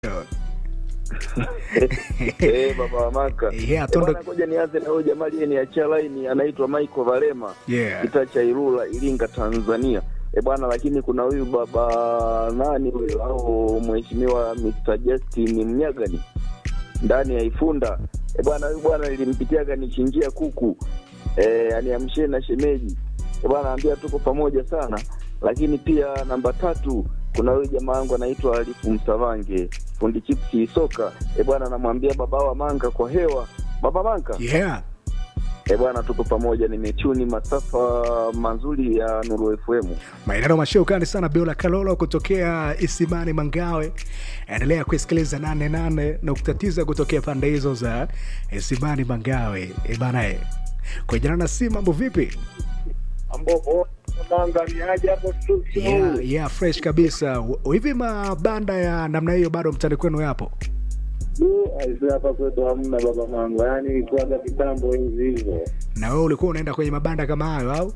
Eh, baba wa Maka. Yeah, Eh, tondo- bwana, ngoja nianze na huyo jamaa aliyeniachia laini anaitwa Michael Valema. Yeah. Kitaa cha Ilula, Iringa, Tanzania. E bwana, lakini kuna huyu baba nani huyo au mheshimiwa Mr. Justin Mnyagani ndani ya Ifunda. E bwana, huyu bwana nilimpitiaga nichinjia kuku e, aniamshie na shemeji. E bwana, ambia tuko pamoja sana. Lakini pia namba tatu kuna huyu jamaa wangu anaitwa Alifu Msavange fundi chipsi soka. E bwana, namwambia baba wa Manga kwa hewa, baba Manga Yeah. E bwana, tuko pamoja, nimetuni masafa mazuri ya Nuru FM. Maeneo mashaukani sana Biola Kalolo kutokea Isimani Mangawe. Endelea kusikiliza 88.9 kutokea pande hizo za Isimani Mangawe. E bana e. Kwa jina na si mambo vipi? ambapo manga ni aje hapo studio Yeah, yeah, fresh kabisa. W- Hivi mabanda ya namna hiyo bado mtani kwenu yapo? aisi hapa kwetu hamna baba manga yaani ilikuwaga kitambo enzi hizo Na wewe ulikuwa unaenda kwenye mabanda kama hayo au?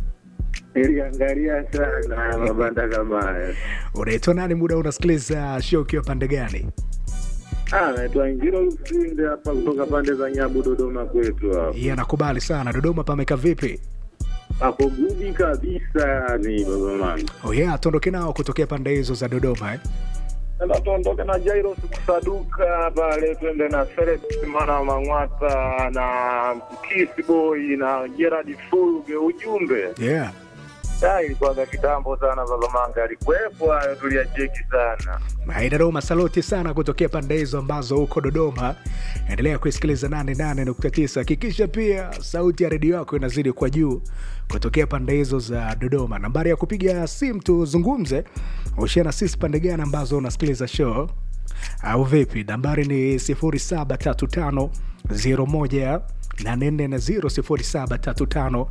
niliangalia sana mabanda kama haya Unaitwa nani muda unasikiliza show ukiwa pande gani? Ah, naitwa Ngiro Lusinde hapa kutoka pande za Nyabu Dodoma kwetu hapo. Yeah, nakubali sana. Dodoma pameka vipi? Hapo gudi kabisa yani baba manga. Oh yeah, tuondoke nao kutokea pande hizo za Dodoma eh? Sasa tuondoke na Jairus Kusaduka pale twende na Felix Mana Mang'wata na Kiss Boy na Gerard Fulge ujumbe. Yeah. Ah, ilikuwaga kitambo sana baba manga alikuwepo hayo tuliyacheki sana. Dodoma saluti sana kutokea pande hizo ambazo huko Dodoma. Endelea kuisikiliza 88.9. Hakikisha pia sauti ya redio yako inazidi kwa juu kutokea pande hizo za Dodoma. Nambari ya kupiga simu tuzungumze, ushia na sisi pande gani ambazo unasikiliza show au vipi? Nambari ni 0735 01 840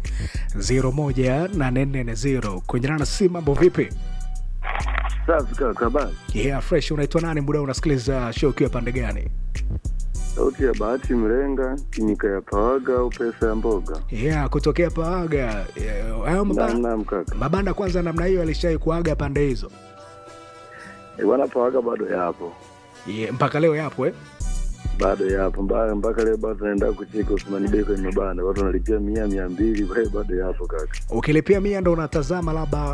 0735 kuendelana na simu. Mambo vipi? Safi kaka, basi Yeah, fresh. Unaitwa nani? Muda unasikiliza show ukiwa pande gani? sauti ya Bahati Mrenga, kinyika ya Pawaga au pesa ya mboga. Yeah, kutokea Paaga. Yeah, hayo Naam, mabanda, naam kaka. mabanda kwanza namna hiyo alishai kuaga pande hizo E bwana, Pawaga bado yapo, yeah, mpaka leo yapo eh? bado yapo mpaka mpaka leo bado tunaenda kucheka Usmani Bey kwenye mabanda, watu wanalipia mia mia mbili, kwa hiyo bado yapo kaka. Ukilipia mia ndo unatazama labda,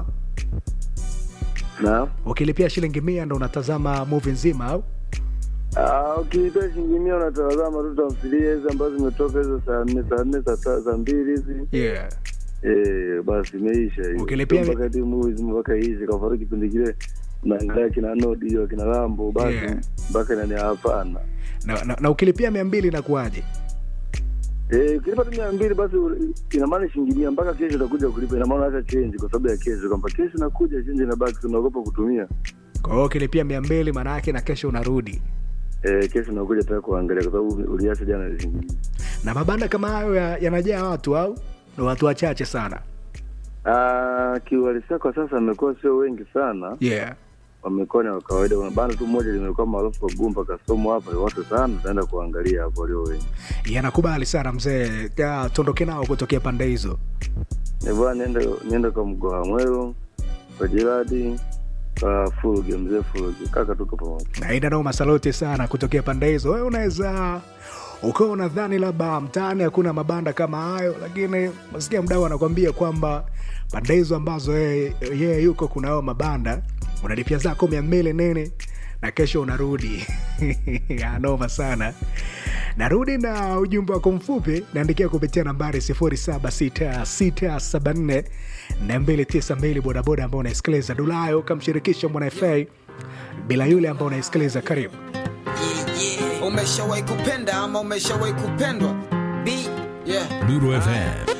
Na ukilipia shilingi mia ndo unatazama movie nzima au ah, ukilipia shilingi mia unatazama tu tamthilia hizi ambazo zimetoka hizo saa nne saa nne saa ta- saa mbili hizi yeah. Eh, basi imeisha hiyo. Ukilipia mi- mpaka timu hizi mpaka iishe, kwa mfano kipindi kile naangalia kina Nodi hiyo kina Rambo basi Yeah. mpaka nani hapana. na, na, na ukilipia mia mbili inakuwaje? Eh, ukilipa tu mia mbili basi u- ina maana shilingi mia mpaka kesho utakuja kulipa, ina maana hata change kwa sababu ya kesho, kwamba kesho nakuja change inabaki, tunaogopa kutumia. Kwa hiyo ukilipia mia mbili maana yake na kesho unarudi Eh, kesho nakuja tena kuangalia kwa sababu uliacha jana ni shilingi mia. na mabanda kama hayo ya- yanajaa watu au ni watu wachache sana? Ah, kiuhalisia kwa sasa amekuwa sio wengi sana, Yeah. wamekuwa ni wa kawaida. Kuna banda tu moja limekuwa maarufu kwa Gumba Kasomo hapa, ni watu sana, tutaenda kuangalia hapo walio wengi. Yanakubali sana mzee, Ya, tuondoke nao kutokea pande hizo. Nivaa niende niende kwa mgoa mwero kwa jiradi kwa Fulge, mzee Fulge, kaka, tuko pamoja. naenda nao masaluti sana kutokea pande hizo. Wewe unaweza ukawa unadhani labda mtaani hakuna mabanda kama hayo, lakini masikia mdau anakwambia kwamba pande hizo ambazo yeye yeye yuko kuna hao mabanda, unalipia zako mia mbili nini na kesho unarudi anoma sana. Narudi na ujumbe wako mfupi, naandikia kupitia nambari 076674 na 292 bodaboda ambao unaisikiliza Dulayo, kamshirikisha mwana FA bila yule ambao unaisikiliza. Karibu. umeshawahi kupenda ama umeshawahi kupendwa b yeah Lulu FM